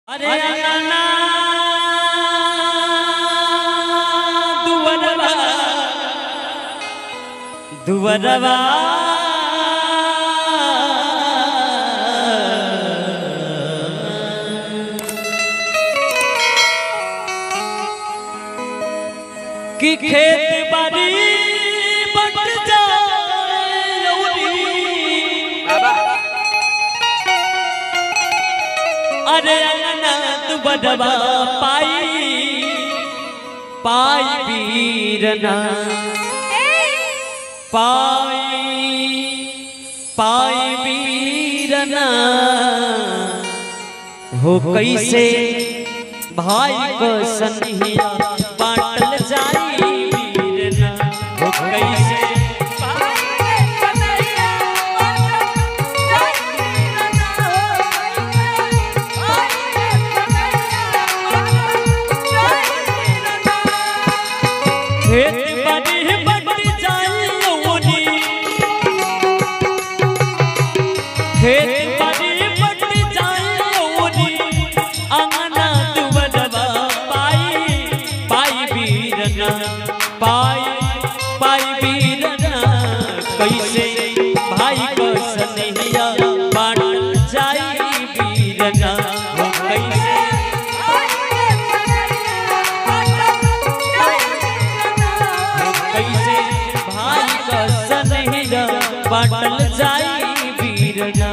अरे अंगना दुवरवा दुवरवा कि खेत बाड़ी बट जाए लौरी। अरे अंगना तू बडवा पाई पाई वीरना पाई पाई वीरना हो कैसे भाई को सनहिया बाटल जाई वीरना हो कैसे खेत बाड़ी बट जाई लौनी खेत बाड़ी बट जाई लौनी अंगना दुबदबा पाई पाई वीरना पाई पाई वीरना कैसे भाई को सनहिया बाटल जाई वीरना हो कैसे कैसे भाई का सनहिया बाटल जाई वीरना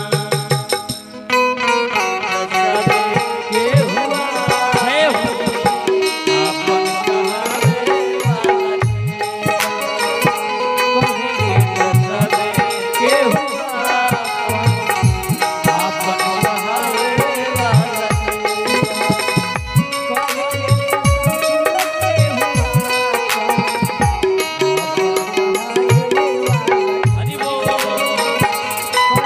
जय हो। हरि बोल।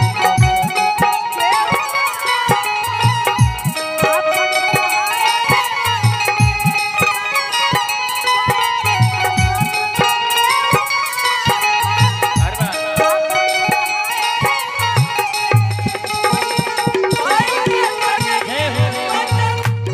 जय हो।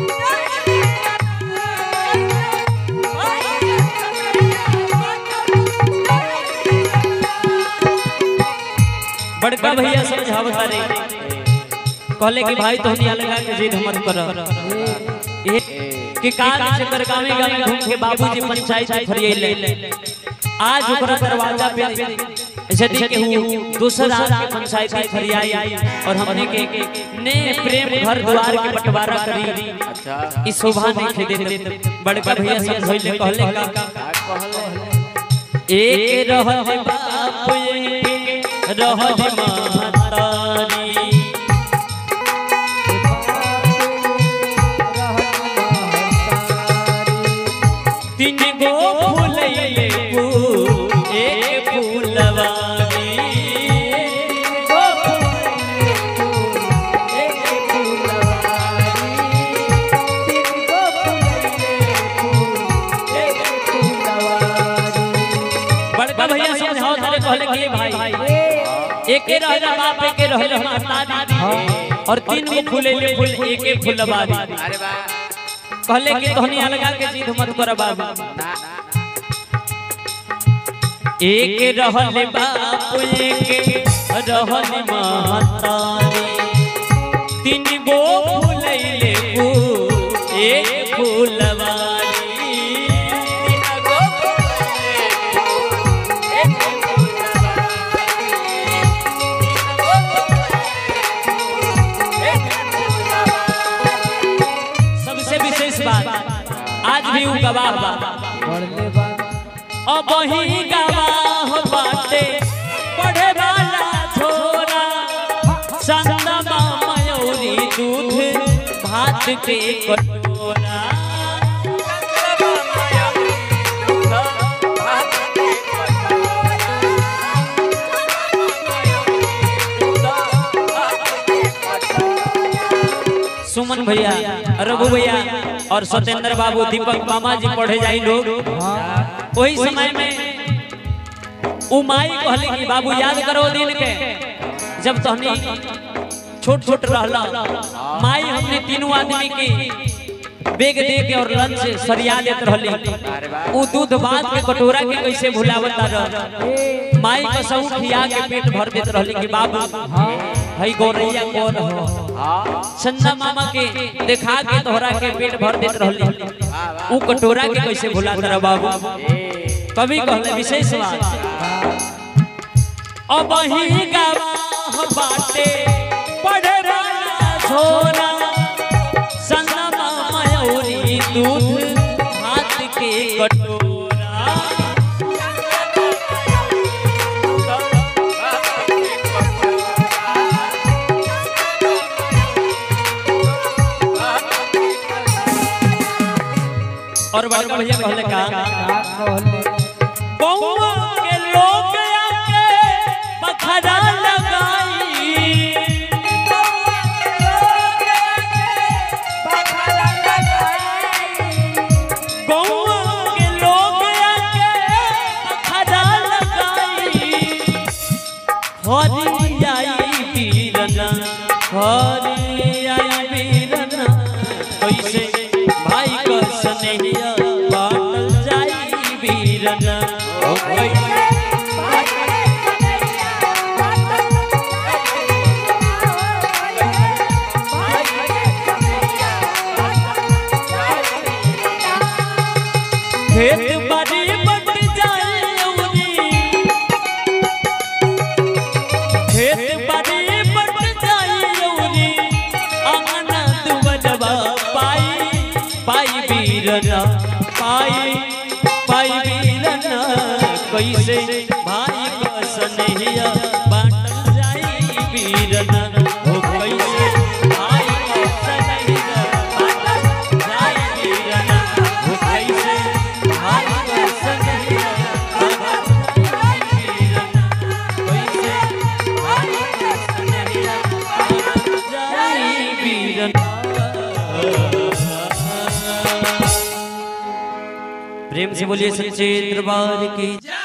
बड़का भैया समझावता रे कहले कि भाई तो नहीं लगा के जिद मत कर ए कि काल से कर गावे गावे घूम के बाबूजी पंचायत में फरिए ले आज ओकरा दरवाजा पे ऐसे देखे हूँ दूसरा के पंचायत में फरियाई और हमने के ने प्रेम घर द्वार के बंटवारा करी अच्छा ई शोभा नहीं खे देते बड़का भैया समझैले कहले का एक रहल बाप एक रहल मातारी तीन गो फूलैले फूल एक फूलवारी गो फूलैले फूल एक फूलवारी तीन गो फूलैले फूल एक फूलवारी बड़का भैया समझाओ तारे कहले कि भाई एके रहला बाप एके रहला माता दादी और तीन गो फूलैले फूल एके फूलवारी अरे वाह कहले कि तोहनी अलगा के जिद मत कर बाबू ना एक रहल बाप एक रहल महतारी तीन गो फूलैले फूल एक फूलवारी तीन गो फूलैले फूल, एक फूलवारी। तीन गो फूलैले फूल, एक फूलवारी। सबसे विशेष बात आज भी उ गवाह बा अब ही गवाह बाटे पढ़े वाला छोरा संगमा मयूरी दूध भात के कटोरा सुमन भैया रघु भैया और सत्येंद्र बाबू दीपक मामा जी पढ़े जाई लोग वही समय में उमाई कहले कि बाबू याद करो दिन के जब तहनी छोट छोट रहला माई हमने तीनों आदमी के बेग दे के और लंच सरिया देत रहली उ दूध भात के कटोरा के कैसे भुलावत रह माई का सब खिया के पेट भर देत रहली कि बाबू हई गौरैया कौन हो चंदा मामा के देखा के तोहरा के पेट भर देत रहली उ कटोरा के कैसे भुलात रह बाबू कभी कहले विशेष बात अब ही गवाह बाटे पढ़ रहा छोरा सनमा मयूरी दूध हाथ के कटोरा और बड़का भैया कहले का बउआ के लोग आके बखरा लगाई बउआ के लोग आके बखरा लगाई हरी आई पीरना हरी आई पीरना कैसे भाई का सनहिया बाटल जाई वीरना ओ कैसे खेत बाड़ी बट जाए औरी खेत बाड़ी बट जाए औरी अंगना दुबलवा पाई पाई वीरना पाई पाई वीरना कैसे भाई का सनहिया बाटल जाई वीरना ओ कैसे भाई का सनहिया बाटल जाई वीरना ओ कैसे भाई का सनहिया बाटल जाई वीरना कैसे भाई का सनहिया बाटल जाई वीरना प्रेम से बोलिए सच्चे दरबार की जय